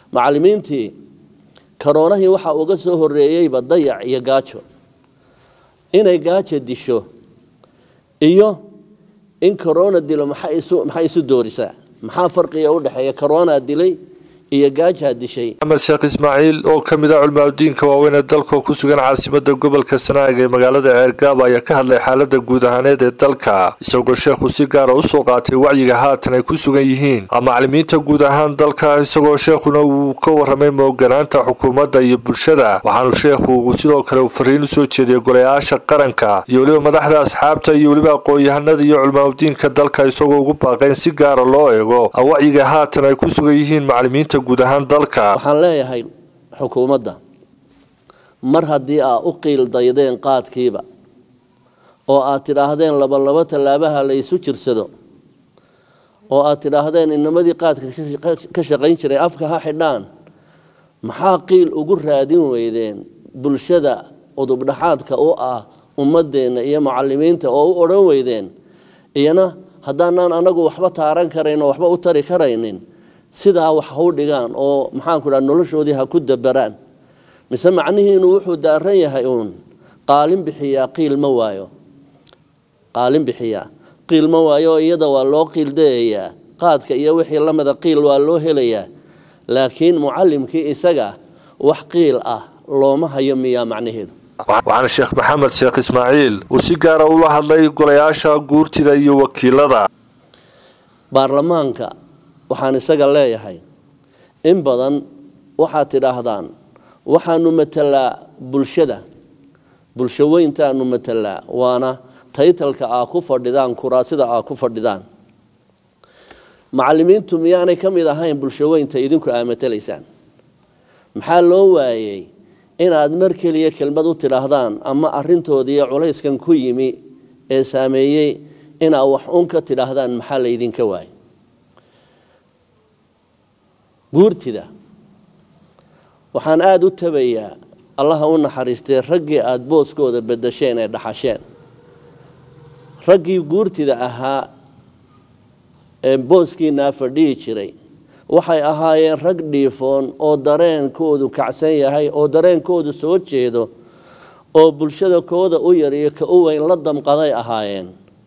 macallimiintii karoonahii waxaa uga soo horeeyeyba dayac iyo gaajo inay gaajo disho iyo in karoona dilo maxay isu doorisaa maxaa farqiga u dhexeeya karoonaa dilay iyo gaajaa dishay maxamed sheekh ismaaciil oo ka mid ah culimaadudiinka waaweyn ee dalka ku sugan caasimada gobolka sanaag ee magaalada ceergaaba ayaa ka hadlay xaalada guud ahaaneed ee dalka isagoo sheekhu si gaara usoo qaatay wacyiga haatan ay ku sugan yihiin macalimiinta guud ahaan dalka isagoo sheekhuna uu ka waramay mooganaanta xukuumadda iyo bulshada waxaanu sheekhu sidoo kale uu fariin usoo jeediyay golayaasha qaranka iyo weliba madaxda asxaabta iyo weliba aqoon-yahanada iyo culimaadudiinka dalka isagoo ugu baaqayn si gaara loo eego wacyiga haatan ay ku sugan yihiin macalimiinta guud ahaan dalka waxaan leeyahay xukuumadda mar haddii aa u qiil daydeen qaadkiiba oo aad tidhaahdeen labalabo tallaabaha la ysu jirsado oo aad tidhaahdeen inamadii qaadka ka shaqayn jiray afka ha xidhaan maxaa qiil ugu raadin weydeen bulshada udubdhaxaadka u ah ummadeenna iyo macalimiinta oo u odhan weydeen iyana haddaanaan anagu waxba taaran karayn oo waxba u tari karaynin sidaa wax hau dhigaan oo maxaanku dhaha noloshoodii ha ku dabaraan mise macnihiinu wuxuu daaran yahay uun qaalin bixiyaa qiil ma waayo qaalin bixiyaa qiil ma waayo iyada waa loo qiil dayayaa qaadka iyo wixii lamida qiil waa loo helayaa laakiin mucalimkii isaga wax qiil ah looma hayo miyaa macnaheedu waxaana sheekh maxamed sheekh ismaaciil uu si gaara ula hadlay golayaasha guurtida iyo wakiilada baarlamaanka waxaan isaga leeyahay in badan waxaad tidhaahdaan waxaanu matalaa bulshada bulsho weyntaanu matalaa waana taytalka aa ku fadhidaan kuraasida aa ku fadhidaan macalimiintu miyaanay ka mid ahayn bulsho weynta idinku aa matalaysaan maxaa loo waayey inaad mar keliya kelmad u tidhaahdaan ama arintoodiiyo culayskan ku yimi ee saameeyey inaad wax un ka tidhaahdaan maxaa laydinka waayay guurtida waxaan aada u tabayaa allaha u naxariistay raggii aada booskooda bedasheen ee dhaxasheen raggii guurtida ahaa ee booskiinaa fadhihi jiray waxay ahaayeen rag dhiifoon oo dareenkoodu kacsan yahay oo dareenkoodu soo jeedo oo bulshada kooda u yar iyo ka u weyn la damqaday ahaayeen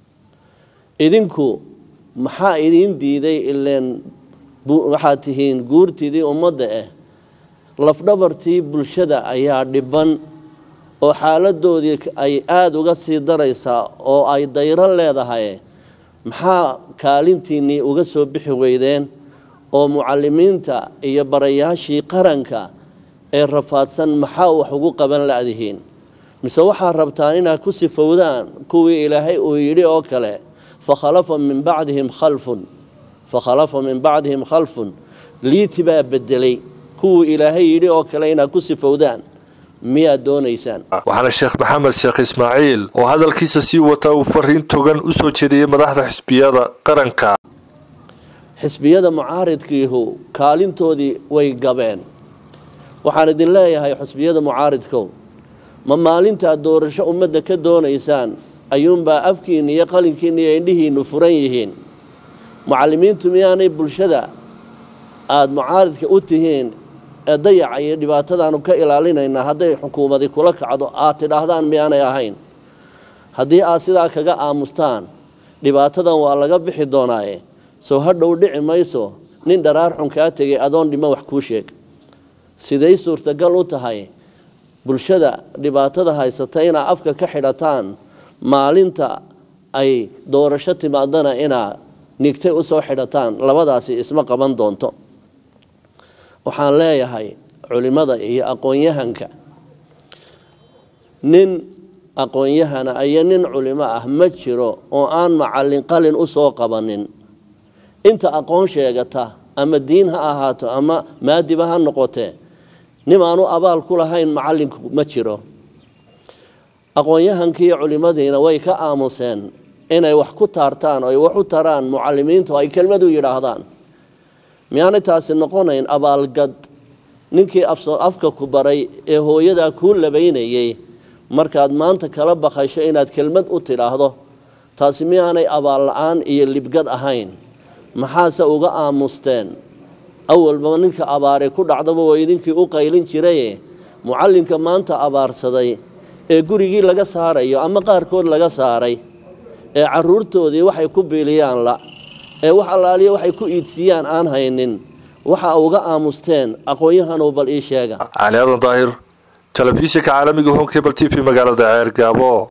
idinku maxaa idiin diiday ileen waxaad tihiin guurtidii ummadda ah lafdhabartii bulshada ayaa dhiban oo xaaladoodii ay aada uga sii daraysaa oo ay dayro leedahay maxaa kaalintiinnii uga soo bixi weydeen oo mucalimiinta iyo barayaashii qaranka ee rafaadsan maxaa wax ugu qaban ladihiin mise waxaad rabtaan inaad ku sifowdaan kuwii ilaahay uu yidhi oo kale fakhalafa min bacdihim khalfun fakhalafa min bacdihim khalfun liiti baa bedelay kuwii ilaahay yidhi oo kale inaad ku sifowdaan miyaad doonaysaan waxaana sheekh maxamed sheekh ismaaciil oo hadalkiisa sii wata uu fariin togan u soo jeediyey madaxda xisbiyada qaranka xisbiyada mucaaridkiihu kaalintoodii way gabeen waxaan idin leeyahay xisbiyada mucaaridkow ma maalintaad doorasho ummadda ka doonaysaan ayuunbaa afkiinna iyo qalinkiinna iyo indhihiinnu furan yihiin mucalimiintu miyaanay bulshada aada mucaaridka u tihiin ee dayaca iyo dhibaatadaanu ka ilaalinaynaa hadday xukuumadi kula kacdo aad tidhaahdaan miyaanay ahayn haddii aad sidaa kaga aamustaan dhibaatadan waa laga bixi doonaaye soo hadhow dhici mayso nin dharaar xun kaa tegay adoon dhimo wax kuu sheeg siday suurtagal u tahay bulshada dhibaatada haysata inaad afka ka xidhataan maalinta ay doorasho timaadana inaad nigtay usoo xidhataan labadaasi isma qaban doonto waxaan leeyahay culimada iyo aqoon-yahanka nin aqoon-yahana iyo nin culimo ah ma jiro oo aan macallin qalin usoo qabanin inta aqoon sheegata ama diin ha ahaato ama maadiba ha noqotee nimaanu abaal ku lahayn macallinku ma jiro aqoon-yahankiiyo culimadiina way ka aamuseen inay wax ku taartaan oy wax u taraan mucalimiintu ay kelmadu yidhaahdaan miyaanay taasi noqonayn abaalgad ninkii afka ku baray ee hooyadaa kuu labaynayay markaad maanta kala baqasho inaad kelmad u tidhaahdo taasi miyaanay abaal la-aan iyo libgad ahayn maxaase uga aamusteen awalba ninka abaare ku dhacdaba waa idinkii u qaylin jiraye mucallinka maanta abaarsaday ee gurigii laga saarayo ama qaarkood laga saaray ee caruurtoodii waxay ku biiliyaan la ee wax allaaliya waxay ku iidsiiyaan aan haynin waxa uga aamusteen aqoon-yahanuu bal ii sheega cali aadan daahir telefishinka caalamiga home cable t v magaalada ceergaabo